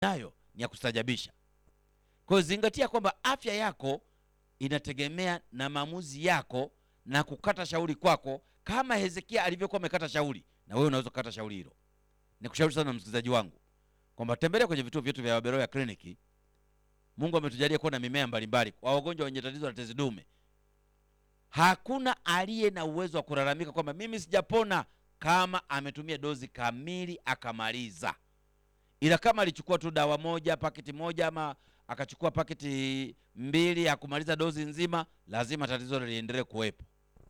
nayo ni ya kustajabisha. Kwa hiyo zingatia kwamba afya yako inategemea na maamuzi yako na kukata shauri kwako, kama Hezekia alivyokuwa amekata shauri, na wewe unaweza kukata shauri hilo. Nikushauri sana msikilizaji wangu kwamba tembelea kwenye vituo vyetu vya Waberoya kliniki. Mungu ametujalia kuwa na mimea mbalimbali kwa wagonjwa wenye tatizo la tezi dume. Hakuna aliye na uwezo wa kulalamika kwamba mimi sijapona kama ametumia dozi kamili akamaliza. Ila kama alichukua tu dawa moja paketi moja ama akachukua paketi mbili hakumaliza dozi nzima, lazima tatizo liendelee kuwepo.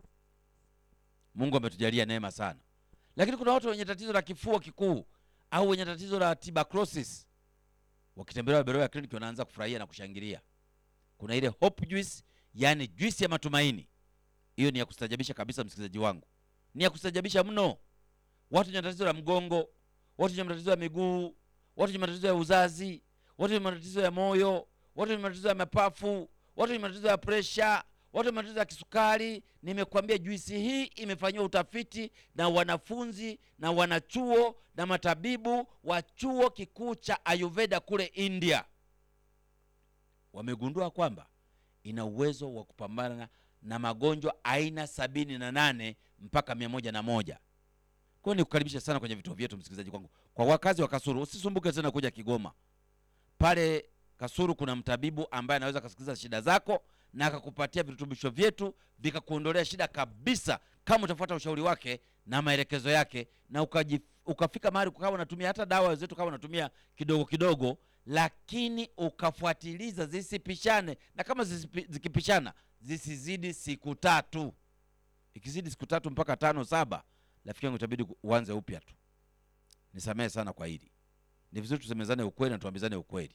Mungu ametujalia neema sana, lakini kuna watu wenye tatizo la kifua kikuu au wenye tatizo la tuberculosis, wakitembelea Waberoya kliniki wanaanza kufurahia na kushangilia. Kuna ile hope juice, yani juisi ya matumaini. Hiyo ni ya kustajabisha kabisa, msikilizaji wangu, ni ya kustajabisha mno. Watu wenye matatizo ya mgongo, watu wenye matatizo ya miguu, watu wenye matatizo ya uzazi, watu wenye matatizo ya moyo, watu wenye matatizo ya mapafu, watu wenye matatizo ya presha, watu wenye matatizo ya kisukari. Nimekwambia juisi hii imefanyiwa utafiti na wanafunzi na wanachuo na matabibu wa chuo kikuu cha Ayurveda kule India. Wamegundua kwamba ina uwezo wa kupambana na magonjwa aina sabini na nane mpaka mia moja na moja. Kwa hiyo nikukaribisha sana kwenye vituo vyetu msikilizaji wangu. Kwa wakazi wa Kasuru, usisumbuke tena kuja Kigoma. Pale Kasuru kuna mtabibu ambaye anaweza akasikiliza shida zako na akakupatia virutubisho vyetu vikakuondolea shida kabisa, kama utafuata ushauri wake na maelekezo yake, na ukaji, ukafika mahali ukawa unatumia hata dawa zetu kama unatumia kidogo kidogo, lakini ukafuatiliza zisipishane, na kama zisipi, zikipishana zisizidi siku tatu. Ikizidi siku tatu mpaka tano saba, rafiki yangu itabidi uanze upya tu. Nisamehe sana kwa hili, ni vizuri tusemezane ukweli na tuambizane ukweli.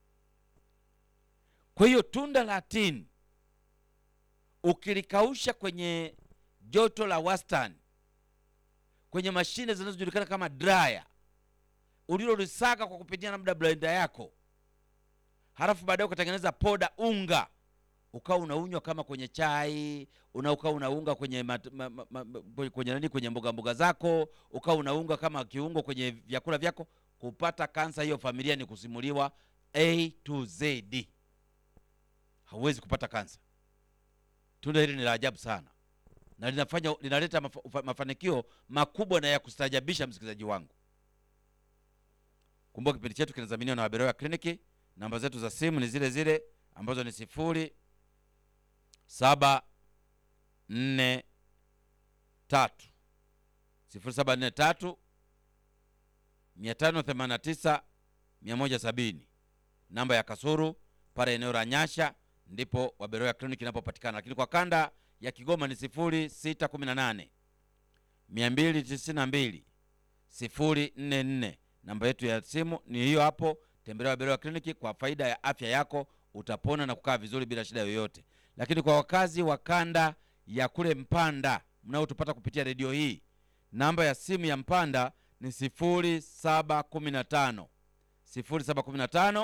Kwa hiyo tunda la tini ukilikausha kwenye joto la wastani kwenye mashine zinazojulikana kama dryer, ulilolisaka kwa kupitia labda blender yako, halafu baadaye ukatengeneza poda unga, ukawa unaunywa kama kwenye chai, una ukawa unaunga kwenye mat, ma, ma, ma, kwenye nani, kwenye mboga mboga zako, ukawa unaunga kama kiungo kwenye vyakula vyako. Kupata kansa hiyo familia ni kusimuliwa A to Z. Hauwezi kupata kansa. Tunda hili ni la ajabu sana na linafanya linaleta maf mafanikio makubwa na ya kustajabisha. Msikilizaji wangu, kumbuka kipindi chetu kinadhaminiwa na Waberoya kliniki. Namba zetu za simu ni zile zile ambazo ni sifuri saba nne tatu sifuri saba nne tatu mia tano themanini na tisa mia moja sabini. Namba ya Kasuru pale eneo la Nyasha ndipo Waberoya kliniki inapopatikana, lakini kwa kanda ya Kigoma ni sifuri sita kumi na nane mia mbili tisini na mbili sifuri nne nne. Namba yetu ya simu ni hiyo hapo. Tembelea Waberoya kliniki kwa faida ya afya yako, utapona na kukaa vizuri bila shida yoyote. Lakini kwa wakazi wa kanda ya kule Mpanda mnaotupata kupitia redio hii, namba ya simu ya Mpanda ni sifuri saba kumi na tano sifuri saba kumi na tano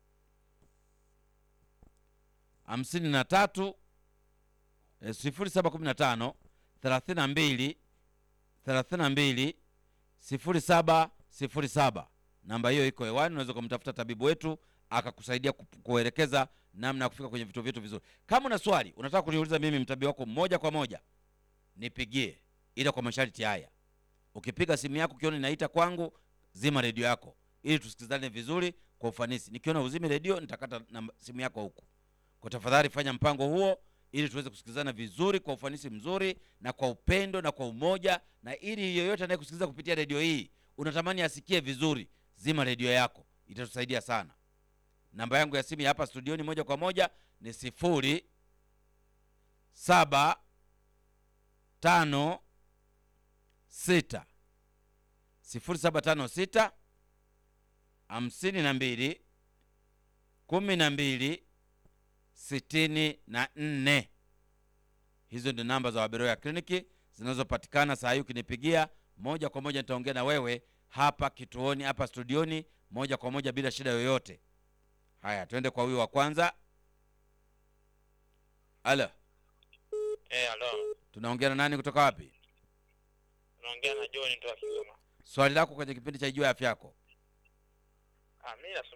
hamsini na tatu sifuri saba kumi na tano thelathini na mbili thelathini na mbili sifuri saba sifuri saba. Namba hiyo iko hewani, unaweza kumtafuta tabibu wetu akakusaidia kuelekeza namna ya kufika kwenye vituo vyetu vizuri. Kama una swali unataka kuniuliza mimi mtabibu wako moja kwa moja, nipigie, ila kwa masharti haya. Ukipiga simu yako ukiona inaita kwangu, zima redio yako ili tusikilizane vizuri kwa ufanisi. Nikiona uzime redio, nitakata na simu yako huku. Kwa tafadhali fanya mpango huo ili tuweze kusikilizana vizuri kwa ufanisi mzuri na kwa upendo na kwa umoja, na ili yoyote anayekusikiliza kupitia redio hii unatamani asikie vizuri, zima redio yako, itatusaidia sana. Namba yangu ya simu ya hapa studioni moja kwa moja ni sifuri saba tano sita sifuri saba tano sita hamsini na mbili kumi na mbili sitini na nne. Hizo ndio namba za Waberoya kliniki zinazopatikana saa hii. Ukinipigia moja kwa moja nitaongea na wewe hapa kituoni, hapa studioni, moja kwa moja bila shida yoyote. Haya, twende kwa huyu wa kwanza. Alo, Eh, alo. tunaongea na nani kutoka wapi? Naongea na John kutoka Kigoma. Swali lako kwenye kipindi cha Ijua Afya Yako. Ah, mimi nasubiri